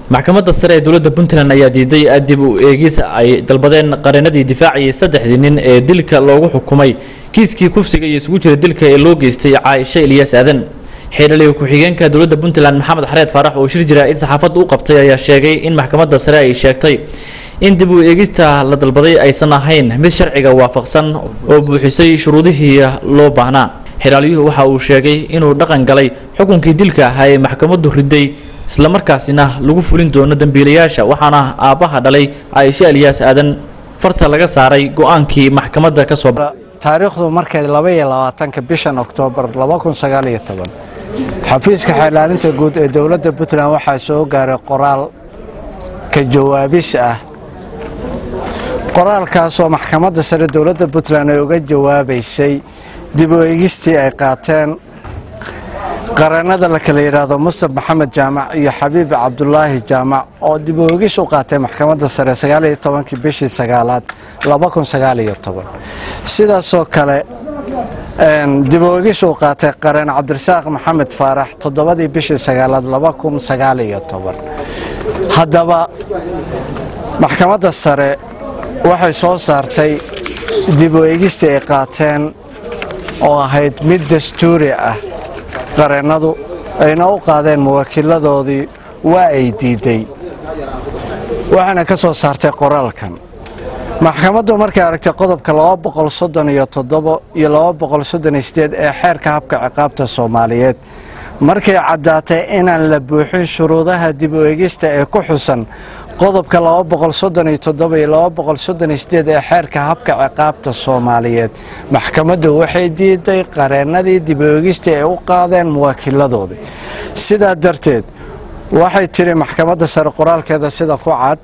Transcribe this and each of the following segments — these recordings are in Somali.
maxkamadda sare ee dowladda puntland ayaa diiday dib u eegis ay dalbadeen qareenadii difaaciyay saddexdii nin ee dilka loogu xukumay kiiskii kufsiga iyo isugu jira dilka ee loo geystay caaisha ilyaas aadan xeelaliga ku-xigeenka dowladda puntland maxamed xareed faarax oo shir jira in saxaafadda u qabtay ayaa sheegay in maxkamadda sare ay sheegtay in dib u eegista la dalbaday aysan ahayn mid sharciga waafaqsan oo buuxisay shuruudihii loo baahnaa xilaalyuhu waxa uu sheegay inuu dhaqan galay xukunkii dilka ahaa ee maxkamaddu riday islamarkaasina lagu fulin doono dembiilayaasha waxaana aabbaha dhalay caaisha ilyaas aadan farta laga saaray go-aankii maxkamadda ka soo taariikhdu markay laba iyo labaatanka bishan oktoobar laba kun sagaal iyo toban xafiiska xeelaalinta guud ee dowladda puntland waxaa soo gaaray qoraal ka jawaabis ah qoraalkaasoo maxkamadda sare dowladda puntland ay uga jawaabaysay dib u eegistii ay qaateen qareenada la kala yidhaahdo mustaf maxamed jaamac iyo xabiib cabdulaahi jaamac oo dib u eegis u qaatay maxkamadda sare sagaaliyo tobankii bishii sagaalaad laba kun sagaaliyo toban sidaasoo kale dib u eegis uu qaatay qareen cabdirasaaq maxamed faarax toddobadii bishii sagaalaad laba kun sagaaliyo toban haddaba maxkamadda sare waxay soo saartay dib u eegistii ay qaateen oo ahayd mid dastuuri ah qareennadu ayna u qaadeen muwakiiladoodii waa ay diidday waxaana ka soo saartay qoraalkan maxkamaddu markay aragtay qodobka iyo iyo ee xeerka habka ciqaabta soomaaliyeed markay caddaatay inaan la buuxin shuruudaha dib u eegista ee ku xusan qodobka iyo ee xeerka habka ciqaabta soomaaliyeed maxkamaddu waxay diiday qareennadii dib u eegista ay u qaadeen muwaakiiladoodii sidaa darteed waxay tiri maxkamadda sare qoraalkeeda sida ku cad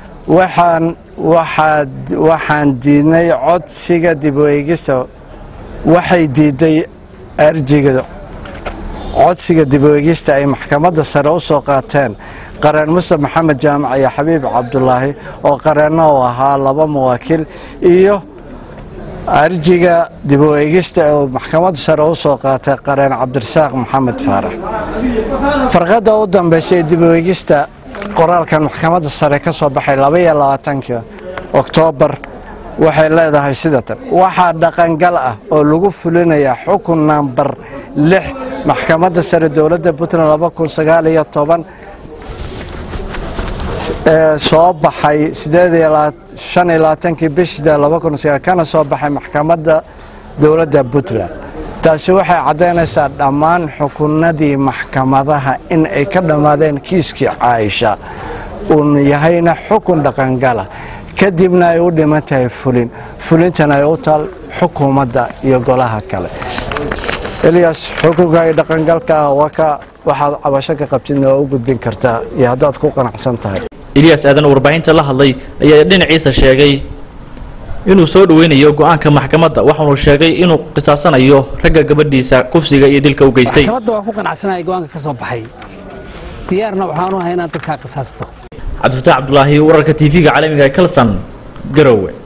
waxaan diidnay codsiga dib u eegista waxay diiday arjiga codsiga dib u eegista ay maxkamadda sare u soo qaateen qareen mustaf maxamed jaamac iyo xabiib cabdulaahi oo qareenno u ahaa laba mawaakiil iyo arjiga dib u eegista oo maxkamadda sare u soo qaatay qareen cabdirasaaq maxamed faarax farqadda u dambaysa ee dib u eegista qoraalkan maxkamadda sare ka soo baxay labaiyo labaatanka oktoobar waxay leedahay sidatan waxaa dhaqangal ah oo lagu fulinayaa xukun nambar lix maxkamadda sare dowladda puntland laba kun sagaal iyo toban ee soo baxay shan iyo labaatankii bishii laba kun sagaal kana soo baxay maxkamadda dowladda puntland taasi waxay caddaynaysaa dhammaan xukunadii maxkamadaha in ay ka dhammaadeen kiiskii caaisha uun yahayna xukun dhaqangala kadibna ay u dhiman tahay fulin fulintana ay u taal xukuumadda iyo golaha kale eliyas xukunka iyo dhaqangalka ah waa ka waxaad cabasho ka qabtidna waa u gudbin kartaa iyo haddaad ku qanacsan tahay ilyaas aadan oo warbaahinta la hadlay ayaa dhinaciisa sheegay inuu soo dhaweynayo go-aanka maxkamadda waxaanu sheegay inuu qisaasanayo ragga gabadhiisa kufsiga iyo dilka u geystay maxkamadda waan ku qanacsanaya go-aanka ka soo baxay diyaarna waxaanu ahay inaan dadkaa qisaasto cabdifataax cabdulaahi wararka tv-ga caalamiga ee kalson garowe